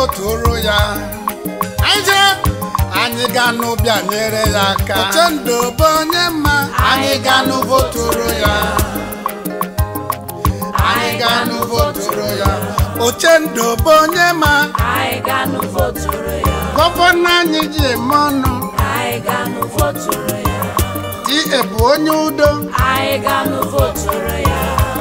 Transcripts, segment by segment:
voturu ya anyị anyị ga-anụ bịa nyere ya aka uchendu bụ onye mma anyị ga-anụ voturu ya anyị ga-anụ voturu ya uchendu bụ onye mma anyị ga-anụ voturu ya gọvanọ anyị ji eme ọnụ anyị ga-anụ voturu ya die bụ onye udo anyị ga-anụ voturu ya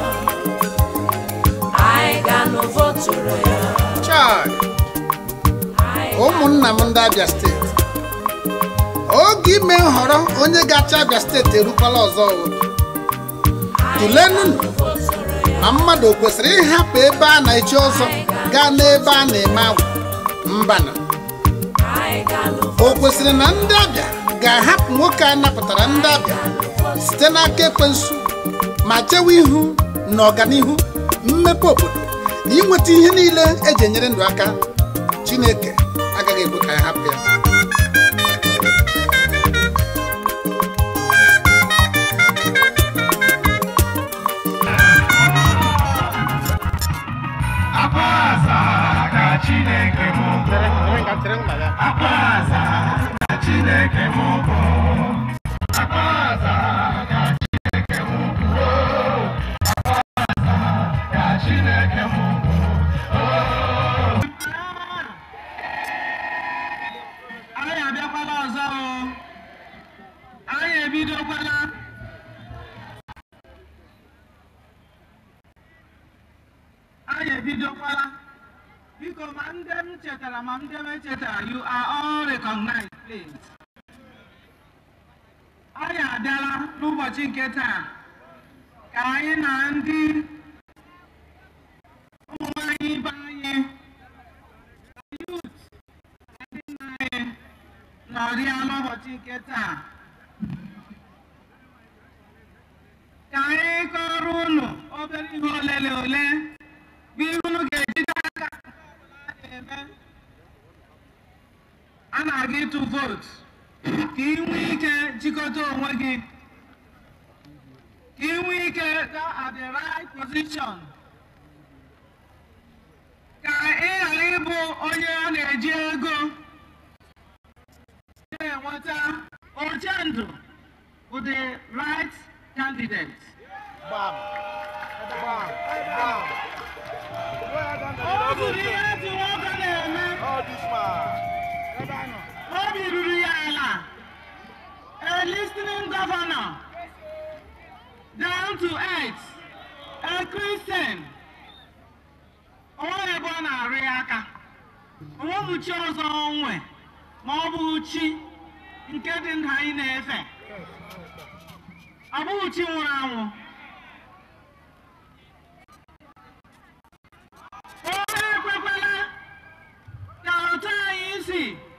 anyị ga-anụ voturu ya chai anyị ụmụnna m ndị abịa steeti oge ime nhọrọ onye ga-achị abịa steeti erukwala ọzọ o. tụlenụ voturu ya ma mmadụ o kwesịrị ịhapụ ebe a na-echi ọzọ gaa n'ebe a na-eme agwụ mbana anyị ga-anụ o kwesịrị na ndị abịa ga-ahapụ nwoke a napụtara ndị abịa site n'aka ekwensu ma chewe ihu na ọganihu mmepe obodo na inweta ihe niile eji enyere ndụ aka chineke agaghị ekwe ka ya hapụ ya Akwaza ka Chineke m bụ. Akwaza ka Chineke m bụ. Akwaza ka Chineke m bụ. Akwaza ka Chineke m bụ. anyị abịakwala ọzọ o anyị ebidokwala anyị ebidokwala biko ma ndị m chetara ma ndị m echetara you are all recognized please anyị abịala n'ụbọchị nke taa ka anyị na ndị ụmụ nwanyị ibe anyị youth ndị nna anyị nọrịa n'ụbọchị nke taa ka anyị kọrọ unu obere ihe ole na ole bụ ihe unu ga-ejide aka na-eme a na-aga ịtụ vootu ka ị nwee ike jikọta onwe gị ka ị nwee ike gaa at the right position ka ị ghara ịbụ onye a na-eji ego na-enweta oche ndụ bụ the right candidate. Ọ bụrụ ihe dị nwoke na-eme obi ruru ya ala a listening governor down to earth a Christian onweghị ebe ọ na-arụ ya aka onweghị chi ọzọ onwe ma ọ bụghị chi nke dị ndụ anyị na-efe ọ bụghị chi nwụrụ anwụ onye ekwekwala ka otu anyị si